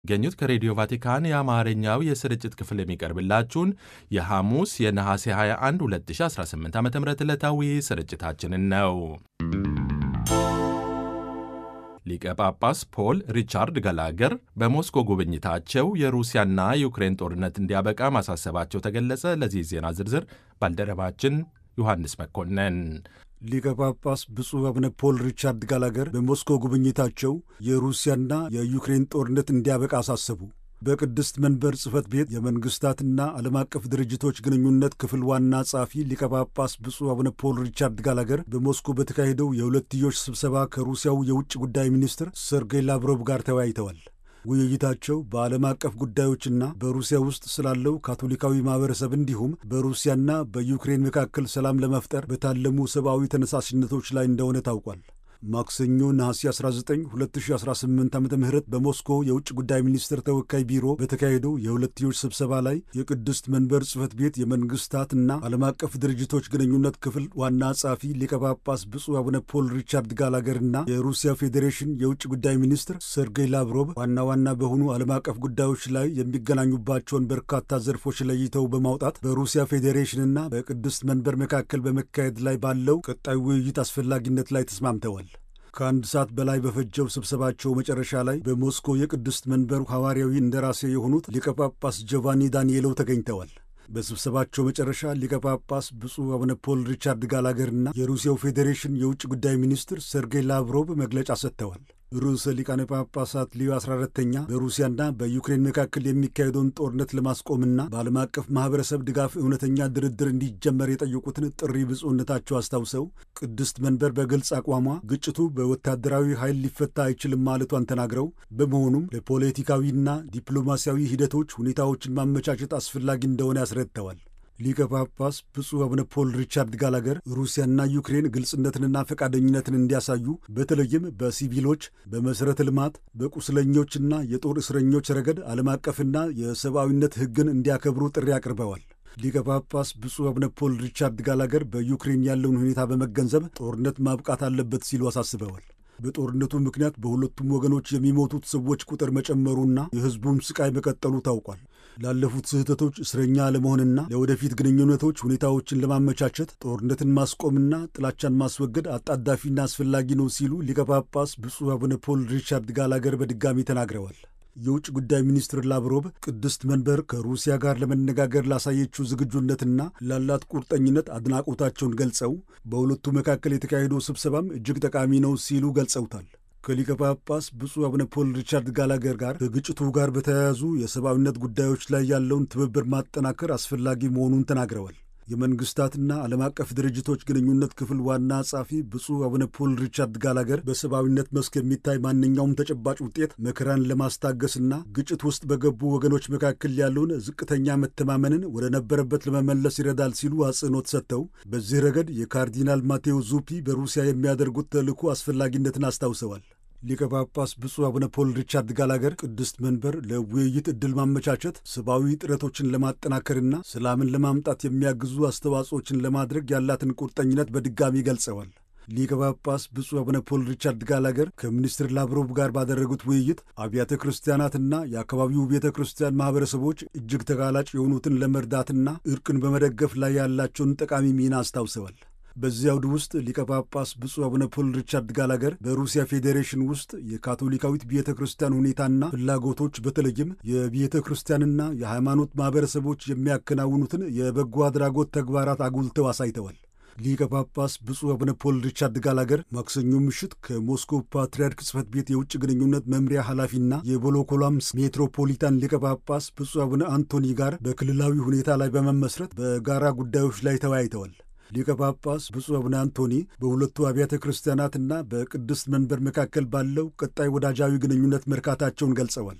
ገኙት ከሬዲዮ ቫቲካን የአማርኛው የስርጭት ክፍል የሚቀርብላችሁን የሐሙስ የነሐሴ 21 2018 ዓ ም ዕለታዊ ስርጭታችንን ነው። ሊቀ ጳጳስ ፖል ሪቻርድ ገላገር በሞስኮ ጉብኝታቸው የሩሲያና የዩክሬን ጦርነት እንዲያበቃ ማሳሰባቸው ተገለጸ። ለዚህ ዜና ዝርዝር ባልደረባችን ዮሐንስ መኮንን ሊቀ ጳጳስ ብፁዕ አቡነ ፖል ሪቻርድ ጋላገር በሞስኮ ጉብኝታቸው የሩሲያና የዩክሬን ጦርነት እንዲያበቃ አሳሰቡ። በቅድስት መንበር ጽሕፈት ቤት የመንግሥታትና ዓለም አቀፍ ድርጅቶች ግንኙነት ክፍል ዋና ጸሐፊ ሊቀ ጳጳስ ብፁዕ አቡነ ፖል ሪቻርድ ጋላገር በሞስኮ በተካሄደው የሁለትዮሽ ስብሰባ ከሩሲያው የውጭ ጉዳይ ሚኒስትር ሰርጌይ ላቭሮቭ ጋር ተወያይተዋል። ውይይታቸው በዓለም አቀፍ ጉዳዮችና በሩሲያ ውስጥ ስላለው ካቶሊካዊ ማኅበረሰብ እንዲሁም በሩሲያና በዩክሬን መካከል ሰላም ለመፍጠር በታለሙ ሰብአዊ ተነሳሽነቶች ላይ እንደሆነ ታውቋል። ማክሰኞ ነሐሴ 19 2018 ዓ ም በሞስኮ የውጭ ጉዳይ ሚኒስትር ተወካይ ቢሮ በተካሄደው የሁለትዮሽ ስብሰባ ላይ የቅድስት መንበር ጽሕፈት ቤት የመንግሥታትና ዓለም አቀፍ ድርጅቶች ግንኙነት ክፍል ዋና ጸሐፊ ሊቀ ጳጳስ ብፁዕ አቡነ ፖል ሪቻርድ ጋላገርና የሩሲያ ፌዴሬሽን የውጭ ጉዳይ ሚኒስትር ሰርጌይ ላቭሮቭ ዋና ዋና በሆኑ ዓለም አቀፍ ጉዳዮች ላይ የሚገናኙባቸውን በርካታ ዘርፎች ለይተው በማውጣት በሩሲያ ፌዴሬሽንና በቅድስት መንበር መካከል በመካሄድ ላይ ባለው ቀጣይ ውይይት አስፈላጊነት ላይ ተስማምተዋል። ከአንድ ሰዓት በላይ በፈጀው ስብሰባቸው መጨረሻ ላይ በሞስኮ የቅድስት መንበሩ ሐዋርያዊ እንደራሴ የሆኑት ሊቀ ጳጳስ ጆቫኒ ዳንኤሎ ተገኝተዋል። በስብሰባቸው መጨረሻ ሊቀ ጳጳስ ብፁዕ አቡነ ፖል ሪቻርድ ጋላገርና የሩሲያው ፌዴሬሽን የውጭ ጉዳይ ሚኒስትር ሰርጌይ ላቭሮቭ መግለጫ ሰጥተዋል። ርዕሰ ሊቃነ ጳጳሳት ሊዮ 14ተኛ በሩሲያና በዩክሬን መካከል የሚካሄደውን ጦርነት ለማስቆምና በዓለም አቀፍ ማኅበረሰብ ድጋፍ እውነተኛ ድርድር እንዲጀመር የጠየቁትን ጥሪ ብፁዕነታቸው አስታውሰው ቅድስት መንበር በግልጽ አቋሟ ግጭቱ በወታደራዊ ኃይል ሊፈታ አይችልም ማለቷን ተናግረው በመሆኑም ለፖለቲካዊና ዲፕሎማሲያዊ ሂደቶች ሁኔታዎችን ማመቻቸት አስፈላጊ እንደሆነ ያስረድተዋል። ሊቀ ጳጳስ ብፁዕ አቡነ ፖል ሪቻርድ ጋላገር ሩሲያና ዩክሬን ግልጽነትንና ፈቃደኝነትን እንዲያሳዩ በተለይም በሲቪሎች፣ በመሠረተ ልማት፣ በቁስለኞችና የጦር እስረኞች ረገድ ዓለም አቀፍና የሰብአዊነት ሕግን እንዲያከብሩ ጥሪ አቅርበዋል። ሊቀ ጳጳስ ብፁዕ አቡነ ፖል ሪቻርድ ጋላገር በዩክሬን ያለውን ሁኔታ በመገንዘብ ጦርነት ማብቃት አለበት ሲሉ አሳስበዋል። በጦርነቱ ምክንያት በሁለቱም ወገኖች የሚሞቱት ሰዎች ቁጥር መጨመሩና የሕዝቡም ስቃይ መቀጠሉ ታውቋል። ላለፉት ስህተቶች እስረኛ ለመሆንና ለወደፊት ግንኙነቶች ሁኔታዎችን ለማመቻቸት ጦርነትን ማስቆምና ጥላቻን ማስወገድ አጣዳፊና አስፈላጊ ነው ሲሉ ሊቀ ጳጳስ ብፁዕ አቡነ ፖል ሪቻርድ ጋላገር በድጋሚ ተናግረዋል። የውጭ ጉዳይ ሚኒስትር ላቭሮቭ ቅድስት መንበር ከሩሲያ ጋር ለመነጋገር ላሳየችው ዝግጁነትና ላላት ቁርጠኝነት አድናቆታቸውን ገልጸው በሁለቱ መካከል የተካሄደው ስብሰባም እጅግ ጠቃሚ ነው ሲሉ ገልጸውታል። ከሊቀ ጳጳስ ብፁዕ አቡነ ፖል ሪቻርድ ጋላገር ጋር ከግጭቱ ጋር በተያያዙ የሰብአዊነት ጉዳዮች ላይ ያለውን ትብብር ማጠናከር አስፈላጊ መሆኑን ተናግረዋል። የመንግስታትና ዓለም አቀፍ ድርጅቶች ግንኙነት ክፍል ዋና ጸሐፊ ብፁዕ አቡነ ፖል ሪቻርድ ጋላገር በሰብአዊነት መስክ የሚታይ ማንኛውም ተጨባጭ ውጤት መከራን ለማስታገስና ግጭት ውስጥ በገቡ ወገኖች መካከል ያለውን ዝቅተኛ መተማመንን ወደ ነበረበት ለመመለስ ይረዳል ሲሉ አጽንኦት ሰጥተው በዚህ ረገድ የካርዲናል ማቴዎ ዙፒ በሩሲያ የሚያደርጉት ተልዕኮ አስፈላጊነትን አስታውሰዋል። ሊቀ ጳጳስ ብፁዕ አቡነ ፖል ሪቻርድ ጋላገር ቅድስት መንበር ለውይይት ዕድል ማመቻቸት ሰብአዊ ጥረቶችን ለማጠናከርና ሰላምን ለማምጣት የሚያግዙ አስተዋጽኦችን ለማድረግ ያላትን ቁርጠኝነት በድጋሚ ገልጸዋል። ሊቀ ጳጳስ ብፁዕ አቡነ ፖል ሪቻርድ ጋላገር ከሚኒስትር ላቭሮቭ ጋር ባደረጉት ውይይት አብያተ ክርስቲያናትና የአካባቢው ቤተ ክርስቲያን ማኅበረሰቦች እጅግ ተጋላጭ የሆኑትን ለመርዳትና እርቅን በመደገፍ ላይ ያላቸውን ጠቃሚ ሚና አስታውሰዋል። በዚህ አውድ ውስጥ ሊቀ ጳጳስ ብፁዕ አቡነ ፖል ሪቻርድ ጋላገር በሩሲያ ፌዴሬሽን ውስጥ የካቶሊካዊት ቤተ ክርስቲያን ሁኔታና ፍላጎቶች በተለይም የቤተ ክርስቲያንና የሃይማኖት ማኅበረሰቦች የሚያከናውኑትን የበጎ አድራጎት ተግባራት አጉልተው አሳይተዋል። ሊቀ ጳጳስ ብፁዕ አቡነ ፖል ሪቻርድ ጋላገር ማክሰኞ ምሽት ከሞስኮ ፓትርያርክ ጽሕፈት ቤት የውጭ ግንኙነት መምሪያ ኃላፊና የቮሎኮላምስ ሜትሮፖሊታን ሊቀ ጳጳስ ብፁዕ አቡነ አንቶኒ ጋር በክልላዊ ሁኔታ ላይ በመመስረት በጋራ ጉዳዮች ላይ ተወያይተዋል። ሊቀ ጳጳስ ብፁዕ አቡነ አንቶኒ በሁለቱ አብያተ ክርስቲያናትና በቅድስት መንበር መካከል ባለው ቀጣይ ወዳጃዊ ግንኙነት መርካታቸውን ገልጸዋል።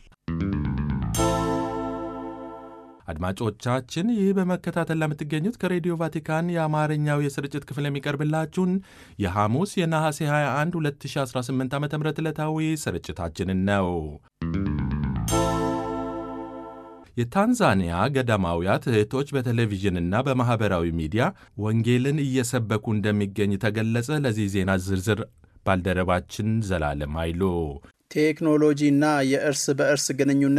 አድማጮቻችን ይህ በመከታተል ለምትገኙት ከሬዲዮ ቫቲካን የአማርኛው የስርጭት ክፍል የሚቀርብላችሁን የሐሙስ የነሐሴ 21 2018 ዓ ም ዕለታዊ ስርጭታችንን ነው። የታንዛኒያ ገዳማውያት እህቶች በቴሌቪዥንና በማኅበራዊ ሚዲያ ወንጌልን እየሰበኩ እንደሚገኝ ተገለጸ። ለዚህ ዜና ዝርዝር ባልደረባችን ዘላለም አይሉ ቴክኖሎጂና የእርስ በእርስ ግንኙነት